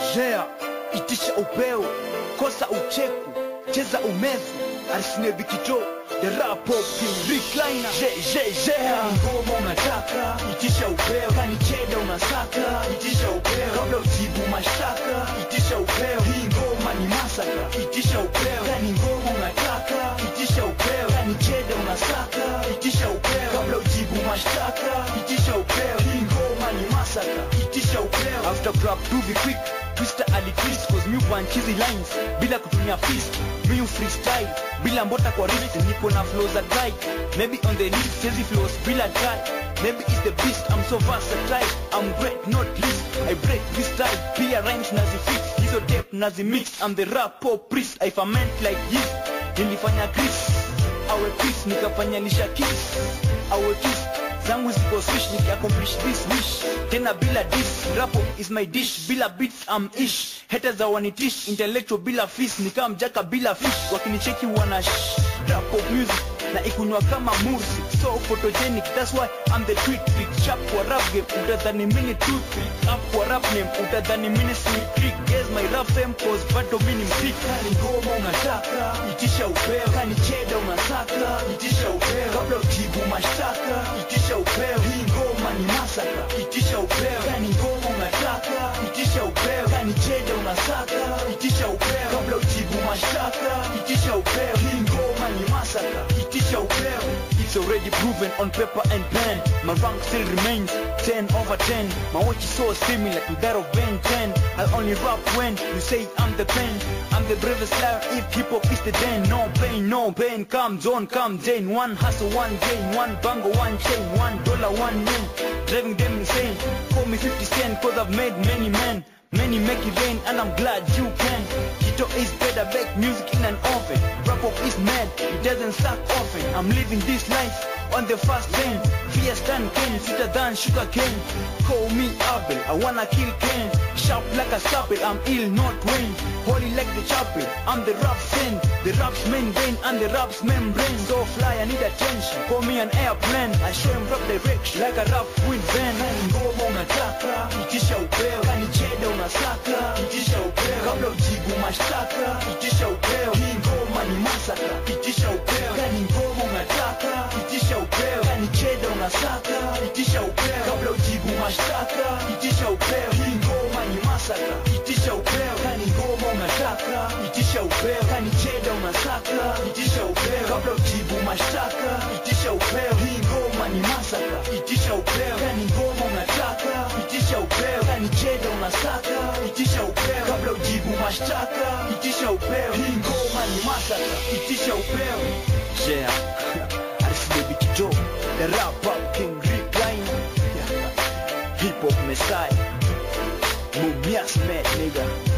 Jea, itisha upeo, kosa ucheku, cheza umevu, arisine vikito, the rap pop king recliner. Je, je, jea, ngoma unataka, itisha upeo, kani cheda unasaka, itisha upeo, kabla ujibu mashtaka, itisha upeo, hii ngoma ni masaka, itisha upeo, kani ngoma unataka, itisha upeo, kani cheda unasaka, itisha upeo, kabla ujibu mashtaka, itisha upeo, hii ngoma ni masaka, itisha upeo. After club do be quick, Twister ali twist cause mi punch hizi lines bila kutumia fist mi freestyle bila mbota kwa wrist niko na flows za guy maybe on the list hizi flows bila try maybe it's the beast I'm so versatile I'm great not least I break this style pia rhymes nazi fix hizo tape nazi mix I'm the rap pop priest I ferment like yeast nilifanya Chris awe Chris nikafanya lisha kiss awe kiss zangu ziko swish nikiaccomplish this wish tena bila dish rapo is my dish bila beats I'm ish haters hawanitish intellectual bila fees nikaa mjaka bila fish wakinicheki wana shh rapo music na ikunywa kama mursi so photogenic that's why I'm the tweet pick sharp kwa rap game utadhani mini toothpick up kwa rap name utadhani mini sneak trick guess my rap fame cause bado mini mpick kani ngoma unataka itisha upeo kani cheda unasaka itisha upeo kabla ujibu mashtaka itisha upeo hii ngoma ni masaka itisha upeo kani ngoma unataka itisha upeo kani cheda unasaka itisha upeo kabla ujibu mashtaka itisha upeo hii ngoma ni masaka itisha upeo it's already proven on paper and pen my rank still remains 10 over 10 my watch is so similar to that of Ben 10 I only rap when you say I'm the pen I'm the bravest liar if hip hop is the den no pain no pain comes on come Jane one hustle one gain one bango one chain one dollar one name driving them insane call me 50 cent cause I've made many men Many make it rain and I'm glad you can Kito is better bake music in an oven Rap up is mad, it doesn't suck often I'm living this life on the fast lane Fierce than Ken, sweeter than sugar cane Call me Abel, I wanna kill Ken Sharp like a scalpel, I'm ill not Wayne Holy like the chapel, I'm the rap saint The rap's main vein and the rap's membrane So fly, I need attention, call me an airplane I show him rap direction like a rap wind van Ngoma unataka, itisha upeo Kani cheda unasaka, itisha upeo Kabla ujibu mashtaka, itisha upeo Hii ngoma ni masaka, itisha upeo Kani ngoma unataka, itisha upeo Kani cheda unasaka, itisha upeo Kabla ujibu mashtaka, itisha upeo Hii ngoma ni masaka, itisha upeo Kani ngoma unataka, itisha upeo Kani cheda unasaka, itisha upeo Kabla ujibu mashtaka, itisha upeo Hii ngoma ni masaka, itisha upeo Kani ngoma unataka, itisha upeo Kani cheda unasaka, itisha upeo Kabla ujibu mashtaka, itisha upeo Hii ngoma ni masaka, itisha upeo Yeah, Aris Baby Kito The rap up king recliner Hip hop messiah Mumias mad nigga